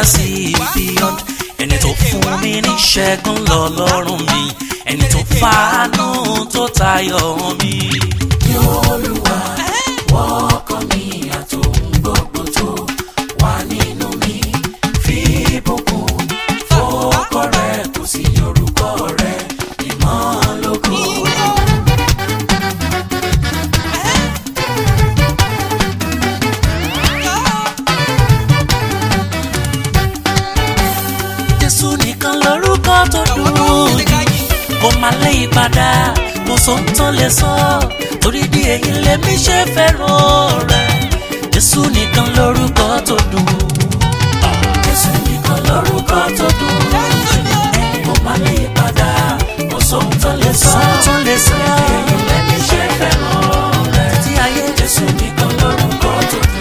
see beyond ẹni tó fún mi ní ṣẹ́gun lọ́lọ́run mi ẹni tó fàánú tó tayọ mi. ní olúwa wọ́kọ̀ mi àtòun gbogbo tó wà nínú mi fi ìbùkún fọ́kọ rẹ̀ kò sí orúkọ rẹ̀ ìmọ̀lógo. jésù nìkan lórúkọ tó dùn kó má lè padà kó sóńtàn lè sọ torí di èyí lèmi ṣe fẹ́ràn rẹ̀ jésù nìkan lórúkọ tó dùn. Jésù nìkan lórúkọ tó dùn kó má lè padà kó sóhun tó lè sọ sóńtàn lè sọ èyí lẹ́ni ṣe fẹ́ràn rẹ̀ tí ayé Jésù nìkan lórúkọ tó dùn.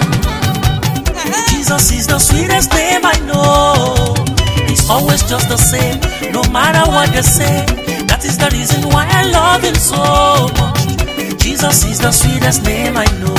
Jesus is the sweetest name I know. He's always just the same, no matter what they say. That is the reason why I love him so much. Jesus is the sweetest name I know.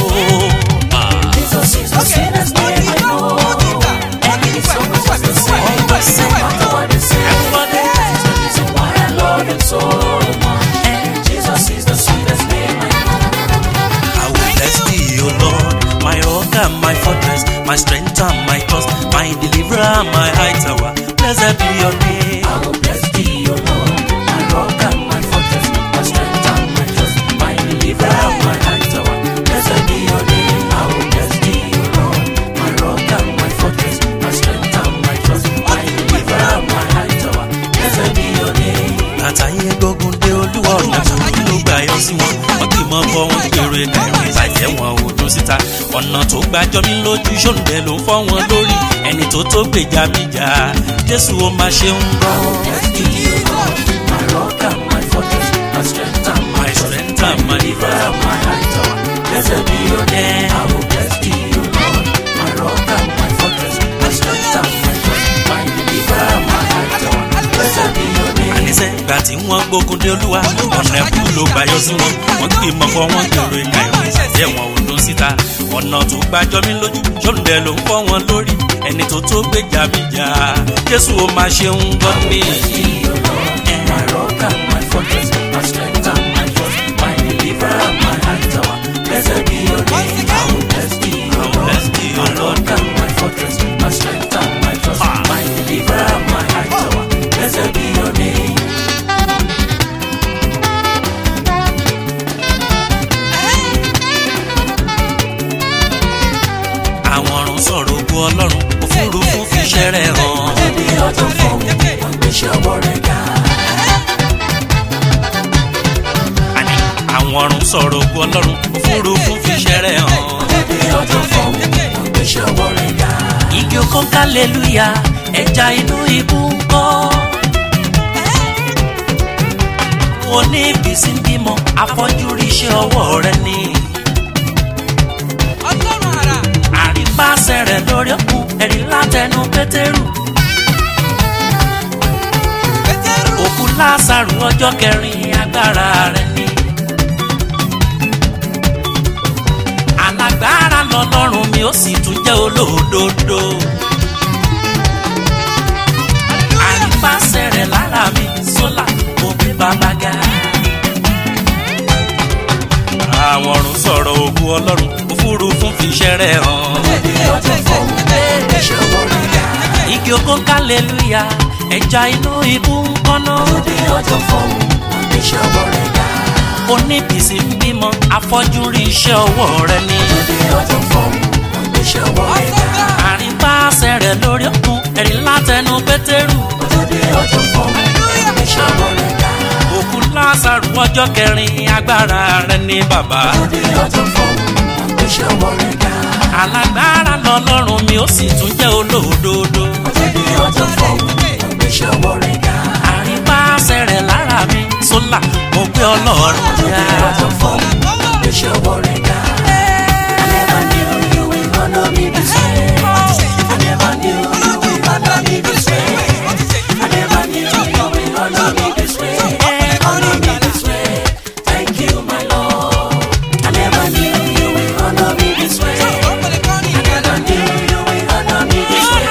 Jesus is the sweetest name I know. And it's always just the same. Always same. No matter what they say. Everybody. That is the reason why I love him so much. And Jesus is the sweetest name I know. I will bless thee, O Lord, my rock and my fortress, my strength and my trust, my deliverer and my high tower. Blessed be your name. I will bless thee, O Lord, my rock and my fortress, my strength and my trust, my deliverer and my high tower. Blessed be your name. I will bless thee, O Lord, my rock and my fortress, my strength and my trust, my deliverer and my high tower. Blessed be your name. àtàyè gbógun dé olúwa ọ̀nà tó ló gbà yọ sí wọn wọn kì í mọ bọ wọn gbèrò ẹ̀ka ìrìn ìbàjẹ́ wọn ò dún síta ọ̀nà tó gbàjọ mi lójú ṣòǹdẹ ló ń fọ́ wọn lórí ẹni tó tó gbèjà mi jà jésù ó máa ṣe ń bọ́. Bless thee, O Lord, my rock and my fortress, my strength and my My trust, strength and my deliverer and my high tower. Blessed be your name. I will bless thee, O Lord, my rock and my fortress, my strength and my trust, my deliverer and my high tower. Blessed be your name. àníṣe ìgbà tí wọ́n gbógun dé olúwa ọ̀nà ẹ̀kú ló gbà yọ sí wọn wọ́n kì í mọ bọ wọn gbèrò ẹ̀ka ìrìn ìbàjẹ́ wọn ò dún síta ọ̀nà tó gbàjọ mi lójú ṣòǹdẹ ló ń fọ́ wọn lórí ẹni tó tó gbèjà mi jà jésù ó máa ṣe ń gbọ́ mi. Bless thee, O Lord, my rock and my fortress, my strength and my trust, my deliverer and my high tower. Blessed be your name. I will bless thee, O I will bless Lord, thee, O my Lord. rock and my fortress, my strength and my trust, my deliverer and my high tower. Blessed be your name. àwọn ọ̀run sọ̀rọ̀ ogun ọlọ́run òfurufú fi ṣẹ́rẹ̀ hàn. Ẹbí ọjọ́ fún wọn gbéṣẹ́ ọwọ́ rẹ̀ ga. àní àwọn ọ̀run sọ̀rọ̀ ogun ọlọ́run òfurufú fi ṣẹ́rẹ̀ hàn. Ẹbí ọjọ́ fún wọn gbéṣẹ́ ọwọ́ rẹ̀ ga. igi oko ń kálẹ̀lúyà ẹja inú ibú ń kọ́. oníbìsí ń bímọ afọ́jú rí iṣẹ́ ọwọ́ rẹ ni. àrípàṣẹ rẹ̀ lórí òkun ẹ̀rí látẹnu pétérù. òkú lásàrù ọjọ́ kẹrin agbára rẹ̀ ni. alágbára lọlọ́run mi ó sì tún jẹ́ olódodo. àrípàṣẹ rẹ̀ lára mi sólà mo gbé bàbá ga. àwọn ọ̀run sọ̀rọ̀ ògùn ọlọ́run òfurufú fi ṣẹ́rẹ̀ hàn. Ẹbí ọjọ́ fún wọn gbéṣẹ́ ọwọ́ rẹ̀ ga. igi oko kálẹ̀lúyà ẹja inú ibú ń kọ́nà. Ẹbí ọjọ́ fún wọn gbéṣẹ́ ọwọ́ rẹ̀ ga. oníbìsí ń bímọ afọ́jú rí iṣẹ́ ọwọ́ rẹ ni. Ẹbí ọjọ́ fún wọn gbéṣẹ́ ọwọ́ rẹ̀ ga. àrípàṣẹ rẹ̀ lórí òkun ẹ̀rí látẹnu pétérù. Ẹbí ọjọ́ fún wọn gbéṣẹ́ ọwọ́ rẹ̀ ga. òkú lásàrù ọjọ́ kẹrin agbára rẹ ní bàbá. Ẹbí ọjọ́ fún wọn gbéṣẹ́ ọwọ́ rẹ̀ ga. alágbára lọlọ́run mi ó sì tún jẹ́ olódodo. Ẹbí ọjọ́ fún wọn gbéṣẹ́ ọwọ́ rẹ̀ ga. àrípàṣẹ rẹ̀ lára mi sólà mo gbé ọlọ́run Ẹbí ga. ọjọ́ fún wọn gbéṣẹ́ ọwọ́ rẹ̀ ga. I never knew you will honor me this way. I never knew you will honor me this way. I never knew you will honor me this way. Honor me this way. Thank you, my Lord. I never knew you will honor me this way. I never knew you will honor me this way.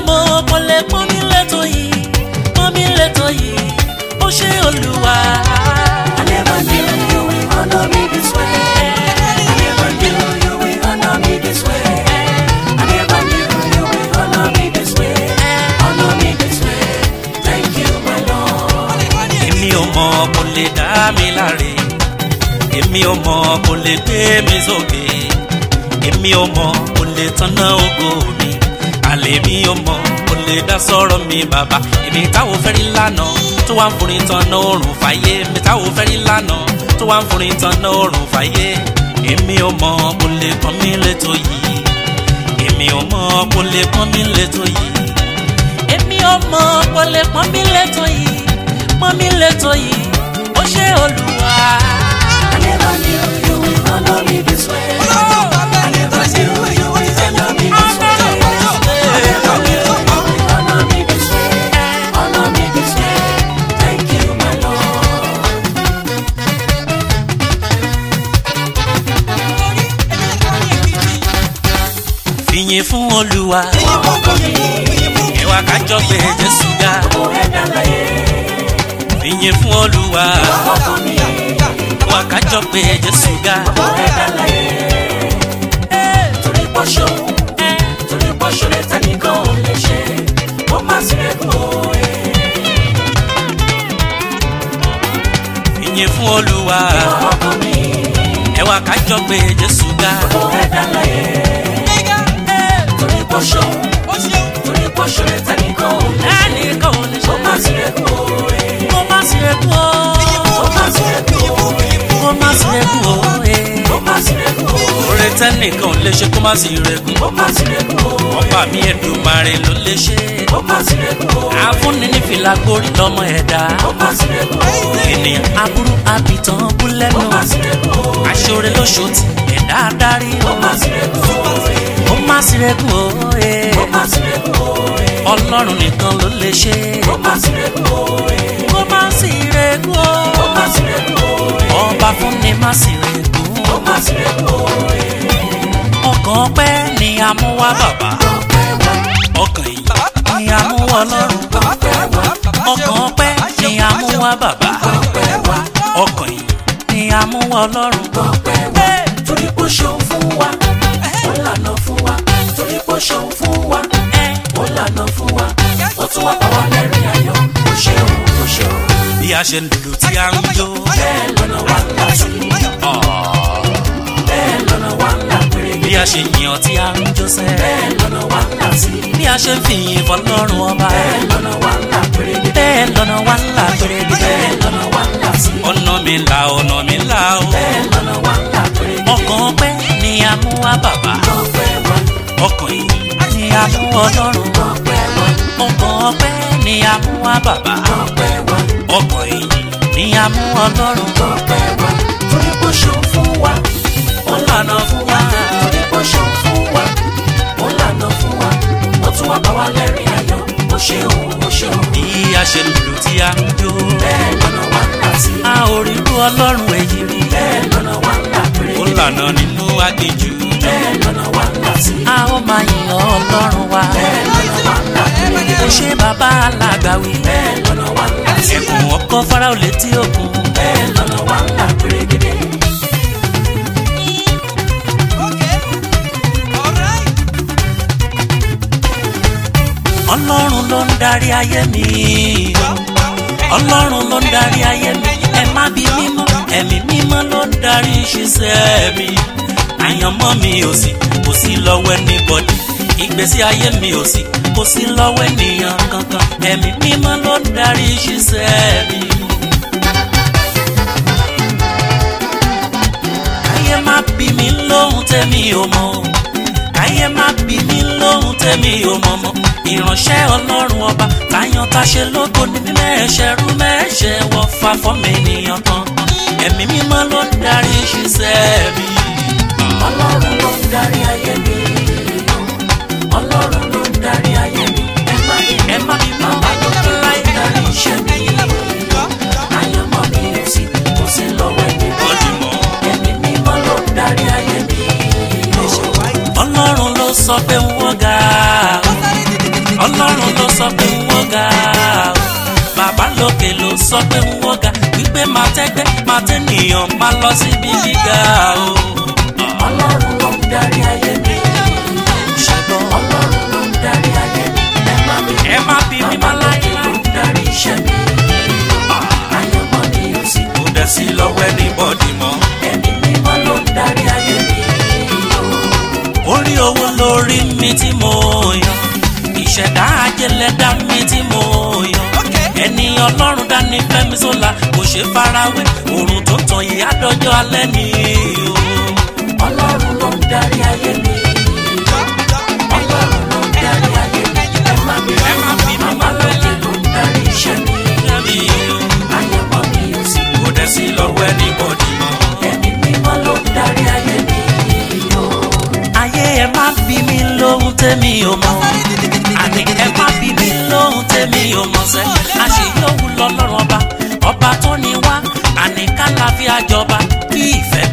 ọmọ kò lè pọ́n mi lẹ́tọ̀ yìí pọ́n mi lẹ́tọ̀ yìí ó ṣe olúwa. I never knew you will honor me this way. I never knew you will honor me this way. I never knew you will honor me this way. Honor me this way. Thank you, my Lord. èmi ò mọ kò lè dá mi láre èmi ò mọ kò lè gbé mi sókè èmi ò mọ kò lè tanná ògo mi àlè mi ò mọ kò lè dá sọ̀rọ̀ mi bàbá èmi táwọn fẹ́ rí lánàá tó wà ń forin tanná òrùn fàyè èmi táwọn fẹ́ rí lánàá tó wà ń forin tanná òrùn fàyè èmi ò mọ kò lè pọ́n mi létò yìí èmi ò mọ kò lè pọ́n mi létò yìí èmi ò mọ kò lè pọ́n mi létò yìí pọ́n mi létò yìí ó ṣe olúwa. I never knew you will honor me this way. I never knew you will honor me this way. I never knew you will honor me this way. Honor me this way. Thank you, my Lord. fìyìn fún olúwa ìwà kájọ pé jésù ga Mo ẹ̀dá láyé, fìyìn fún olúwa ọkọ mi, ìwà kájọ pé jésù ga. mo ẹ̀dá láyé. Torí pọ́ṣọ́, torí pọ́ṣọ́ lè tẹ́nìkan ò lè ṣe. Mo máa sì rẹ̀ kú òye. fìyìn fún olúwa Ọkọ mi, ìwà kájọ pé jésù ga. mo ẹ̀dá láyé. Torí pọ́ṣọ́, torí pọ́ṣọ́ lè tẹ́nìkan ò lè ṣe. ẹnì kan ò lè Mo ṣe máa sì rẹ̀ kú òye. kó má sí rekú o Mo máa sì rẹ̀ kú òye. kó má sí rekú o. Mo máa sì rẹ̀ kú òye. oore tẹ́nìkan ò lè ṣe kó má sí rekú. Mo máa sì rẹ̀ kú òye. ọba mi Èdùmàrè ló lè ṣe. Mo máa sì rẹ̀ kú òye. àfúnni ní fìlà gbórí lọ́mọ ẹ̀dá. Mo máa sì rẹ̀ kú òye. ènìyàn aburú àbìtàn bú lẹ́nu. Mo máa sì rẹ̀ kú òye. aṣọ́re lóṣòtì ẹ̀dá adarí o. Mo máa sì rẹ̀ kú òye. ó má sí rekú o. Mo máa sì rẹ̀ kú òye. ọlọ́run nìkan ló lè ṣe. Mo máa sì rẹ̀ kú òye. kó má sí rekú o. Mo máa sì rẹ̀ kú òye. ọba fúnni má sí rekú. Mo máa sì rẹ̀ kú òye. ọkàn pẹ́ ni a mú wá bàbá. Ọpẹ́ wa, ọkàn yìí ni a mú wá ọlọ́run. ọpẹ́ wa, ọkàn pẹ́ ni a mú wá bàbá. ọpẹ́ wa, ọkàn yìí ni a mú wá ọlọ́run. ọpẹ́ wa. Torí pé ó ṣeun fún wa, ó lànà fún wa. Torí pé ó ṣeun fún wa, ó lànà fún wa. Ó tún wá pa wá lẹ́rìn ayọ̀. Ó ṣeun, ó ṣeun. bí a ṣe ń lùlù tí a ń jó. Bẹ́ẹ̀ lọ́nà wa ńlá sí. Bẹ́ẹ̀ lọ́nà wa ńlá pérégedé. bí a ṣe yàn tí a ń jó sẹ́. Bẹ́ẹ̀ lọ́nà wa ńlá sí. bí a ṣe ń fìyìn fọlọ́run ọba. Bẹ́ẹ̀ lọ́nà wa ńlá pérégedé. bẹ́ẹ̀ lọ́nà wa ńlá pérégedé. Bẹ́ẹ̀ lọ́nà wa ńlá sí. ọ̀nà mi là ọ̀nà mi là o. Bẹ́ẹ̀ lọ́nà wa ńlá pérégedé. ọkàn pẹ́ ni a mú wá bàbá. Ọpẹ́ wa, ọkàn yìí ni a mú ọlọ́run. ọpẹ́ wa, ọkàn pẹ́ ni a mú wá bàbá. ọpẹ́ wa, ọkàn yìí ni a mú ọlọ́run. ọpẹ́ wa. Torí pé ó ṣeun fún wa, ó lànà fún wa. Torí pé ó ṣeun fún wa, ó lànà fún wa. Ó tún wá bá wa lẹ́rìn ayọ̀. Ó ṣeun, ó ṣeun. bí a ṣe ń lùlù tí a ń jó. Bẹ́ẹ̀ lọ́nà wa ńlá sí. a ò rí irú ọlọ́run èyí rí. Bẹ́ẹ̀ lọ́nà wa ńlá ó pérégedé. lànà nínú aginjù. Bẹ́ẹ̀ lọ́nà wa ńlá sí. a ó máa yìn ọlọ́run wa. Bẹ́ẹ̀ lọ́nà wa ńlá pérégedé. ó ṣe bàbá alágbàwí. Bẹ́ẹ̀ lọ́nà wa ńlá sí. ẹkùn ọkọ fáráò létí òkun. Bẹ́ẹ̀ lọ́nà wa ńlá pérégedé. ọlọ́run ló ń darí ayé mi. ọlọ́run ló ń darí ayé mi. ẹ má bí mímọ́ ẹ̀mí mímọ́ ló ń darí ṣiṣẹ́ mi. àyànmọ́ mi ò sí kò sí lọ́wọ́ anybody. ìgbésí ayé mi ò sí kò sí lọ́wọ́ ènìyàn kankan. ẹ̀mí mímọ́ ló ń darí ṣiṣẹ́ mi. káyé má bí mi lóhun tẹ́mi ò mọ̀ káyé má bí mi lóhun tẹ́mi ò mọ̀ mọ́ ìránṣẹ́ ọlọ́run ọba táyàn táṣe lógo ní bí mẹ́ẹ̀ṣẹ̀ rú mẹ́ẹ̀ṣẹ̀ wọ fa fọ́mọ ènìyàn kan ẹ̀mí mímọ́ ló ń darí ṣiṣẹ́ mi. Ọlọ́run ló ń darí ayé mi. Ọlọ́run ló ń darí ayé mi. Ẹ má bí ẹ má bí mọ́ bàbá ló ń darí iṣẹ́ mi. Àyànmọ́ mi ò sí, kò sí lọ́wọ́ ẹni bá. ọdún mọ́. Ẹ̀mí mímọ́ ló ń darí ayé mi. ọlọ́run ló sọ pé ń wọ́n ga ọlọ́run ló sọ pé ń wọ́n ga o bàbá lókè ló sọ pé ń wọ́n ga wípé máa tẹ́gbẹ́ máa tẹ́nìyàn máa lọ síbi gíga o. ọlọ́run ló ń darí ayé mi. ṣùgbọ́n ọlọ́run ló ń darí ayé mi. ẹ má mi ẹ má bí mi bàbá má lókè láyé ló ń darí iṣẹ́ mi. àyànmọ́ mi ò sí. kò dẹ̀ sí lọ́wọ́ ẹnìbọ̀dì mọ́. ẹ̀mí mímọ́ ló ń darí ayé mi. orí owó lórí mi tí mo yàn ìṣẹ̀dá ajẹ́lẹ́dá mi tí mo yàn ẹni ọlọ́run dání fẹ́mi sólà kò ṣe farawé òrùn tó tàn yìí àdọ́jọ́ alẹ́ ni o. ọlọ́run ló ń darí ayé mi. ọlọ́run ló ń darí ayé mi. ẹ má mi Ẹ má bí mi bàbá lókè ló ń darí iṣẹ́ mi. àyànmọ́ mi ò sí. kò dẹ̀ sí lọ́wọ́ ẹnìbọ̀dì mọ́. ẹ̀mí mímọ́ ló ń darí ayé mi. ayé ẹ má bí mi lóhun tẹ́mi ò mọ̀ àní ẹ má bí mi lóhun tẹ́mi ò mọ̀ sẹ́ àṣeyọ̀wù lọ́lọ́run ọba ọba tó ní wá àní kálàfíà jọba kí ìfẹ́